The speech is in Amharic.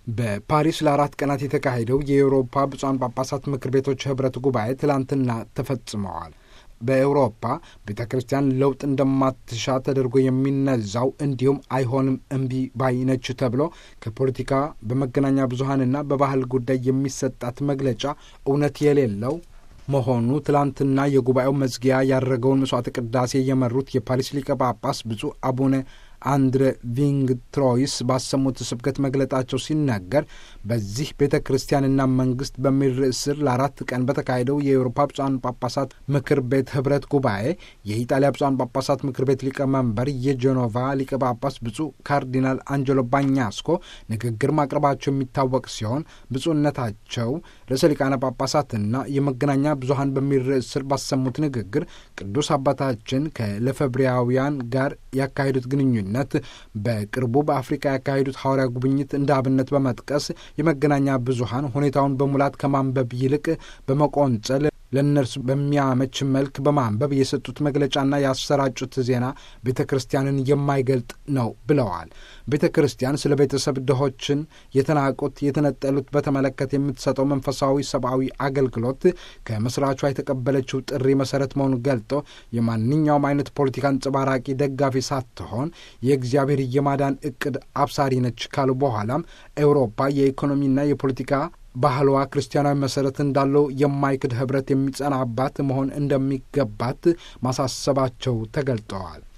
በፓሪስ ለአራት ቀናት የተካሄደው የአውሮፓ ብፁዓን ጳጳሳት ምክር ቤቶች ህብረት ጉባኤ ትላንትና ተፈጽመዋል። በአውሮፓ ቤተ ክርስቲያን ለውጥ እንደማትሻ ተደርጎ የሚነዛው እንዲሁም አይሆንም እምቢ ባይነች ተብሎ ከፖለቲካ በመገናኛ ብዙኃንና በባህል ጉዳይ የሚሰጣት መግለጫ እውነት የሌለው መሆኑ ትላንትና የጉባኤው መዝጊያ ያደረገውን መስዋዕተ ቅዳሴ የመሩት የፓሪስ ሊቀ ጳጳስ ብፁዕ አቡነ አንድሬ ቪንግ ትሮይስ ባሰሙት ስብከት መግለጣቸው ሲናገር በዚህ ቤተ ክርስቲያንና መንግስት በሚል ርዕስ ስር ለአራት ቀን በተካሄደው የአውሮፓ ብፁዓን ጳጳሳት ምክር ቤት ህብረት ጉባኤ የኢጣሊያ ብፁዓን ጳጳሳት ምክር ቤት ሊቀመንበር የጄኖቫ ሊቀ ጳጳስ ብፁዕ ካርዲናል አንጀሎ ባኛስኮ ንግግር ማቅረባቸው የሚታወቅ ሲሆን ብፁዕነታቸው ርዕሰ ሊቃነ ጳጳሳትና የመገናኛ ብዙኃን በሚል ርዕስ ስር ባሰሙት ንግግር ቅዱስ አባታችን ከለፈብሪያውያን ጋር ያካሄዱት ግንኙነት ነት በቅርቡ በአፍሪካ ያካሄዱት ሐዋርያ ጉብኝት እንደ አብነት በመጥቀስ የመገናኛ ብዙኃን ሁኔታውን በሙላት ከማንበብ ይልቅ በመቆንጸል ለእነርሱ በሚያመች መልክ በማንበብ የሰጡት መግለጫና ያሰራጩት ዜና ቤተ ክርስቲያንን የማይገልጥ ነው ብለዋል። ቤተ ክርስቲያን ስለ ቤተሰብ ድሆችን፣ የተናቁት፣ የተነጠሉት በተመለከተ የምትሰጠው መንፈሳዊ ሰብአዊ አገልግሎት ከመስራቿ የተቀበለችው ጥሪ መሰረት መሆኑን ገልጦ የማንኛውም አይነት ፖለቲካ አንጸባራቂ ደጋፊ ሳትሆን የእግዚአብሔር የማዳን እቅድ አብሳሪ ነች ካሉ በኋላም ኤውሮፓ የኢኮኖሚና የፖለቲካ ባህሏ ክርስቲያናዊ መሰረት እንዳለው የማይክድ ህብረት የሚጸናባት መሆን እንደሚገባት ማሳሰባቸው ተገልጠዋል።